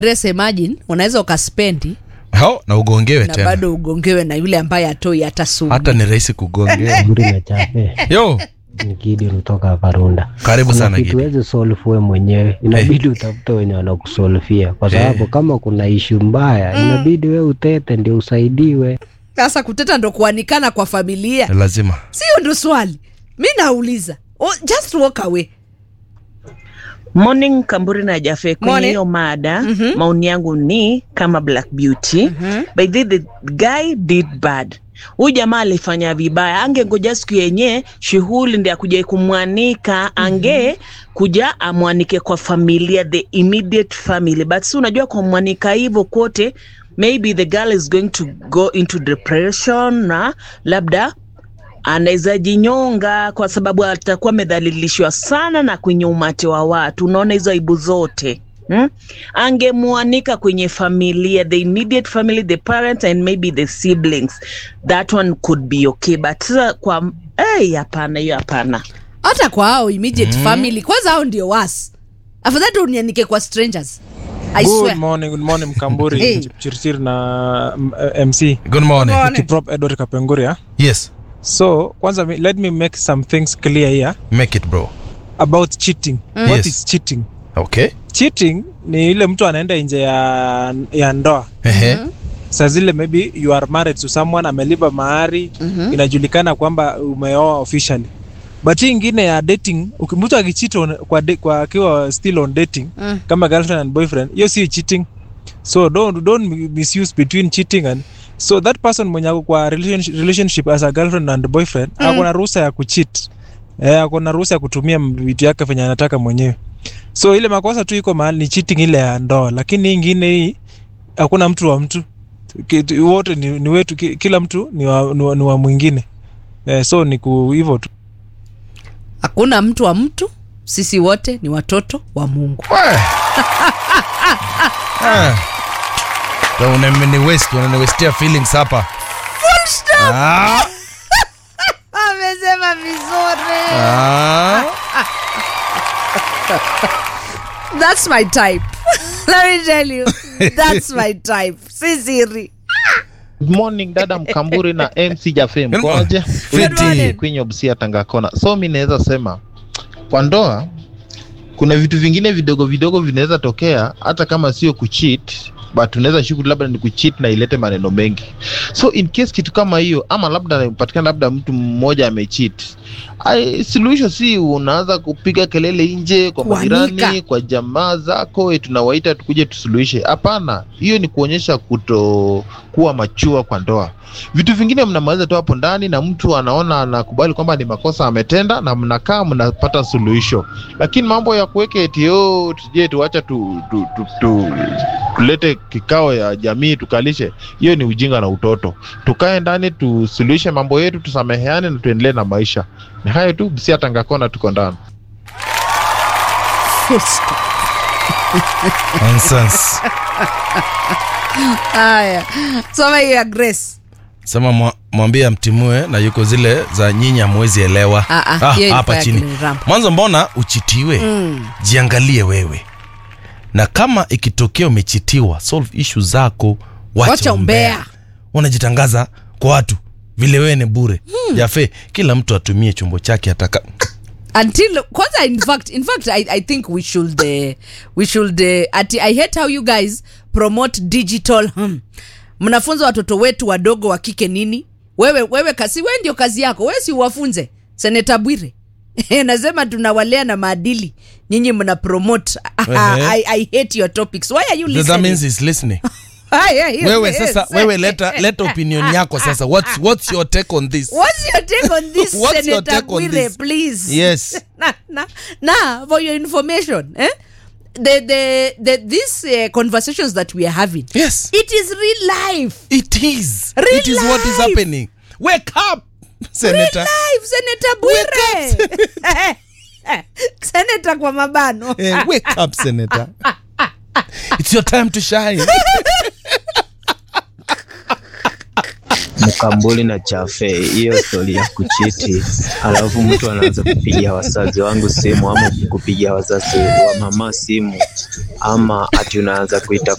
Dress imagine unaweza ukaspendi hao na ugongewe na tena bado ugongewe na yule ambaye atoi hata sumu hata ni rahisi kugongewa Guri na chape yo ni Gidi kutoka Varunda. karibu Kuna sana kitu Gidi. huwezi solve wewe mwenyewe, inabidi utafute wenye wanakusolvia, kwa sababu Eh. kama kuna ishu mbaya inabidi wewe utete ndio usaidiwe. sasa kuteta ndo kuanikana kwa familia lazima sio ndo swali mi nauliza oh, just walk away Morning Kamburi na Jafe, kwenye Morning. hiyo mada Mhm. maoni yangu ni kama Black Beauty Mhm. by the, the guy did bad. Huyu jamaa alifanya vibaya, angengoja siku yenye shughuli ndi akuja kumwanika, ange kuja amwanike kwa familia, the immediate family, but si unajua kumwanika hivyo kote, maybe the girl is going to go into depression na labda anaweza jinyonga kwa sababu atakuwa amedhalilishwa sana na kwenye umati wa watu. Unaona hizo aibu zote hmm? Angemwanika kwenye familia, the immediate family, the parents and maybe the siblings, that one could be okay, but sasa kwa hey, hapana, hiyo hapana. hata kwa hao immediate family kwanza hao ndio was afadhali tu unianike kwa strangers I Good swear. morning, good morning Mkamburi, Hey. Chirchir na mm, eh, MC good morning Morning. Kiprop Edward Kapenguria. yes So kwanza mi- let me make some things clear here make it bro about cheating. What Yes. is cheating? okay Cheating ni ile mtu anaenda nje ya, ya ndoa ehe saa zile maybe you are married to someone amelipa mahari Mhm. inajulikana kwamba umeoa officially but hii ingine ya dating uki- mtu akicheat on- kwa, de- kwa akiwa still on dating Mm. kama girlfriend and boyfriend hiyo si cheating so don't, don't misuse between cheating and so that person mwenye ako kwa relationship, relationship as a girlfriend and boyfriend mm. ako na ruhusa ya kucheat eh, ako na ruhusa ya kutumia vitu yake venye anataka mwenyewe so ile makosa tu iko mahali ni cheating ile ya ndoa lakini hii ingine hii hakuna mtu wa mtu Ki- wote ni, ni wetu ki- kila mtu ni wa, ni wa, ni wa mwingine eh, so ni ku hivyo tu hakuna mtu wa mtu sisi wote ni watoto wa mungu unameni west unaniwestia feelings hapa Ah, amesema vizuri ah. that's my type let me tell you that's my type si siri Good morning dada Mkamburi na MC Jafe Good mkoje? Fiti. Good morning. Queen of Sia Tangakona. So mi naweza sema kwa ndoa kuna vitu vingine vidogo vidogo vinaweza tokea hata kama sio kucheat but unaweza shuku labda ni kucheat na ilete maneno mengi. So in case kitu kama hiyo ama labda patikana labda mtu mmoja amecheat. Ai, suluhisho si unaanza kupiga kelele nje kwa Kuanika. majirani, kwa jamaa zako, eh, tunawaita tukuje tusuluhishe. Hapana, hiyo ni kuonyesha kuto kuwa machua kwa ndoa. Vitu vingine mnamaliza tu hapo ndani, na mtu anaona anakubali kwamba ni makosa ametenda, na mnakaa mnapata suluhisho. Lakini mambo ya kuweka eti yo tuje tuacha tu, tu, tu, tu, tulete kikao ya jamii tukalishe, hiyo ni ujinga na utoto. Tukae ndani tusuluhishe mambo yetu, tusameheane na tuendelee na maisha. Ni hayo tu, Busia Tangakona, tuko ndani. Full stop. Nonsense. haya soma hiyo ya grace sema mwa- mwambie amtimue na yuko zile za nyinyi amwezi elewa Ah, ah, Ah, hiyo ilikuwa hapa ya chini Glen Ramp. mwanzo mbona uchitiwe Mm. jiangalie wewe na kama ikitokea umechitiwa solve issue zako wacha, Wacha umbea. umbea. unajitangaza kwa watu vile wewe ni bure jafe kila mtu atumie chombo chake ataka until kwanza in fact in fact i, I think we should uh, we should uh, ati i hate how you guys promote digital hmm. mnafunza watoto wetu wadogo wa kike nini wewe wewe kasi wewe ndio kazi yako wewe si uwafunze seneta bwire nasema tunawalea na maadili nyinyi mna promote Ehe. I, i hate your topics why are you that listening means he's listening Haya, hiyo- wewe yes. sasa wewe leta leta opinion yako sasa what's, what's your take on this What's your take on this, What's your Senator take on Bwire, this? please? Yes. na, na, na, for your information, eh? The, the, the, these uh, conversations that we are having, yes it is real life. it is Real it is what is life. happening wake up senator Real life, Senator Bwire. Senator kwa mabano. Eh, wake up senator it's your time to shine Mkambuli na chafe, hiyo stori ya kuchiti, alafu mtu anaanza kupigia wazazi wangu simu ama kupigia wazazi wa mama simu, ama ati unaanza kuita